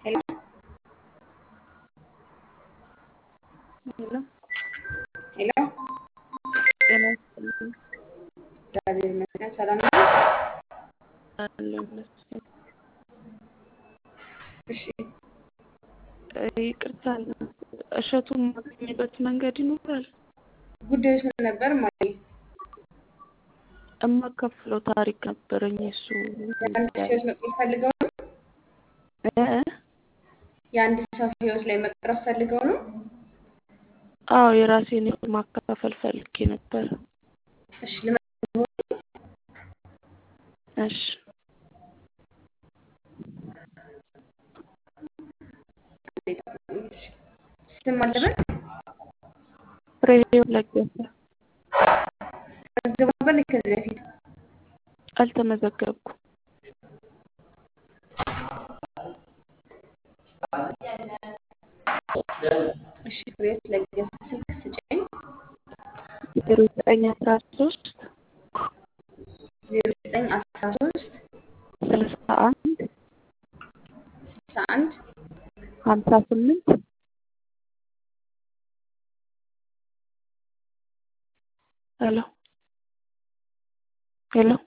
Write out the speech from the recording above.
ሄሎ ሄሎ ሄሎ ጤና ይስጥልኝ። እግዚአብሔር ይመስገን ሰላም ነው። አለሁ ይመስገን። እሺ ይቅርታ እሸቱን ማገኝበት መንገድ ይኖራል? ጉዳዮች ምን ነበር? ማየ እማካፍለው ታሪክ ነበረኝ። እሱ የአንድ ሰው ህይወት መቅረብ ፈልገው ነው። እ? የአንድ ሰው ህይወት ላይ መቅረብ ፈልገው ነው። አዎ የራሴን ህይወት ማካፈል ፈልጌ ነበር። እሺ ልመ- እሺ ስም አለበት ፍሬህይወት ለገሰ ተመዝግበው ነበር ከዚህ በፊት አልተመዘገብኩም። እሺ ፍሬህይወት ለገሰ ስልክ ስጭኝ ዜሮ ዘጠኝ አስራ ሶስት ዜሮ ዘጠኝ አስራ ሶስት ስልሳ አንድ ስልሳ አንድ ሀምሳ ስምንት ሄሎ ሄሎ